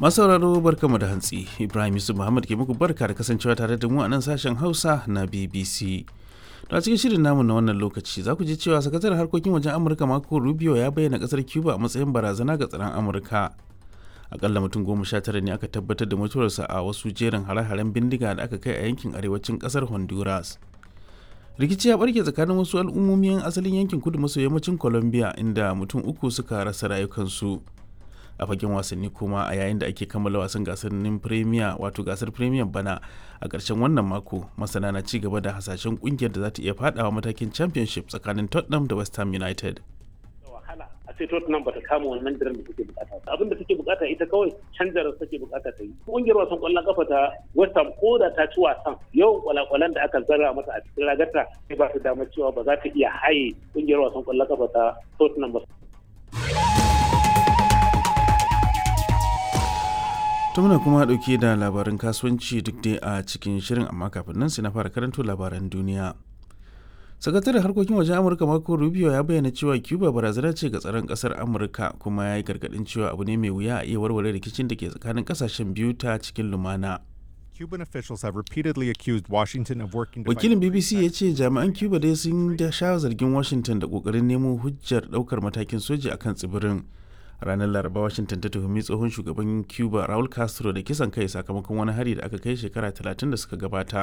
masauraro barkamu da hantsi ibrahim yusuf muhammad ke muku barka da kasancewa tare da mu a nan sashen hausa na bbc to a cikin shirin namu na wannan lokaci za ku ji cewa sakataren harkokin wajen amurka marco rubio ya bayyana kasar cuba a matsayin barazana ga tsaron amurka akalla mutum goma sha tara ne aka tabbatar da mutuwarsa a wasu jerin hare-haren bindiga da aka kai a yankin arewacin kasar honduras rikici ya barke tsakanin wasu al'ummomin asalin yankin kudu maso yammacin colombia inda mutum uku suka rasa rayukansu a fagen wasanni kuma a yayin da ake kammala wasan gasannin premier wato gasar premier bana a ƙarshen wannan mako masana na ci gaba da hasashen kungiyar da za ta iya fadawa matakin championship tsakanin tottenham da west ham united a ce Tottenham bata kama wannan diren da take bukata abin da take bukata ita kawai canjar take bukata ta yi kungiyar wasan kwallon kafa ta West Ham ko da ta ci wasan yawan kwalakwalan da aka zara mata a cikin ragarta sai ba ta damar cewa ba za ta iya haye kungiyar wasan kwallon kafa ta Tottenham ba ta muna kuma dauke da labarin kasuwanci duk dai a cikin shirin amma kafin nan sai na fara karanto labaran duniya sakataren harkokin wajen amurka marco rubio ya bayyana cewa cuba barazana ce ga tsaron kasar amurka kuma ya yi gargadin cewa abu ne mai wuya a iya warware rikicin da ke tsakanin kasashen biyu ta cikin lumana Cuban officials have repeatedly accused Washington of working to wakilin bbc ya ce jami'an cuba dai sun da sha zargin washington da kokarin nemo hujjar daukar matakin soji akan tsibirin ranar laraba washington ta tuhumi tsohon shugaban cuba raul castro da kisan kai sakamakon wani hari da aka kai shekara 30 da suka gabata